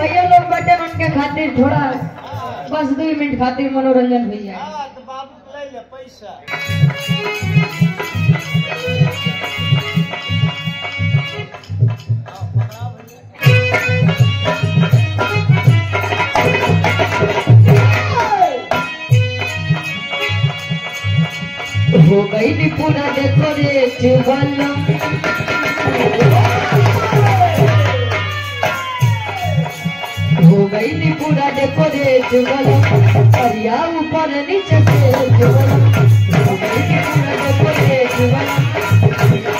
भैया लोग बटे उनके खातिर थोड़ा बस दो मिनट खातिर मनोरंजन हो जाए हाँ तो बाबू ले ले पैसा हाँ, पकड़ा भैया। हो गई नी पूरा डेकोरेट वाला हो गई नी पूरा डेकोरेट वाला परिया ऊपर नीचे से वाला हो गई नी पूरा डेकोरेट वाला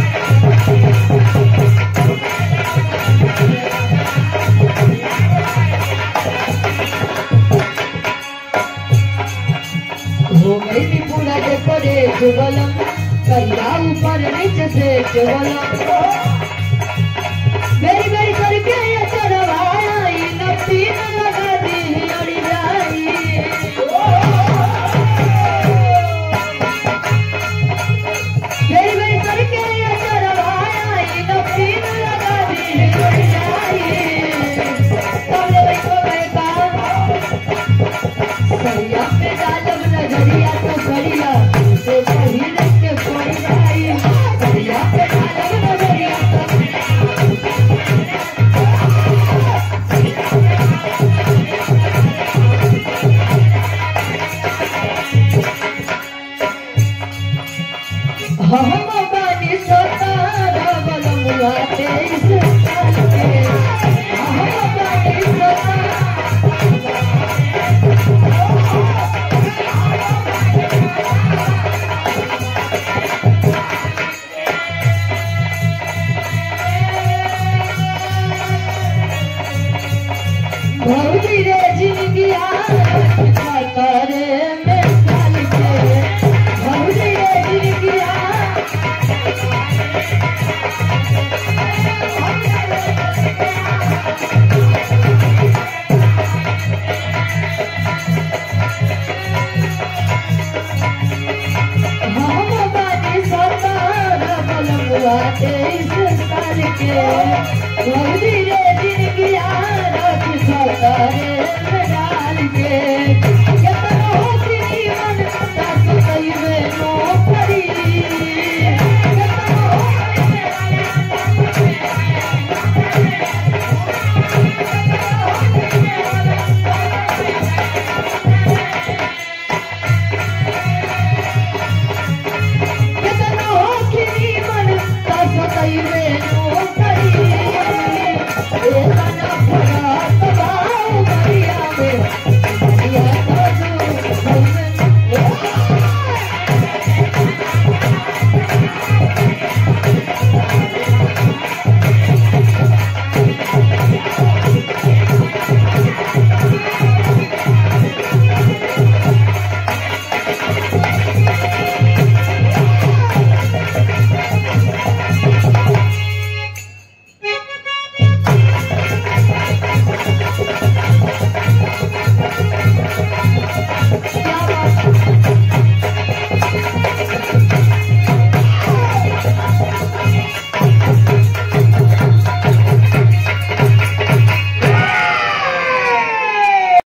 हो गई नी पूरा डेकोरेट वाला परिया ऊपर नीचे से वाला मेरी मेरी करके ये चढ़वाया ई नपी न लगा दी अड़ी जाई मेरी मेरी करके ये चढ़वाया ई नपी न लगा दी अड़ी जाई तबले बैठो बैठा सरिया पे डालब नजरिया तो सरिया से पहिर के पड़ जाई सरिया पे डालब नजरिया तो हम बानी सोतारा बलमुआ तेईस साल के हम बानी सोतारा भौजी रे जिंदगिया खतरे में चल के भौजी रे जिंदगिया हम बानी सतार बलमुआ तेईस साल के भौजी रे जिंदगिया रख सतारे में डाल के केतना होती मन सास कइबे नो पड़ी केतना केतना होती मन सास कइबे नो पड़ी ए तना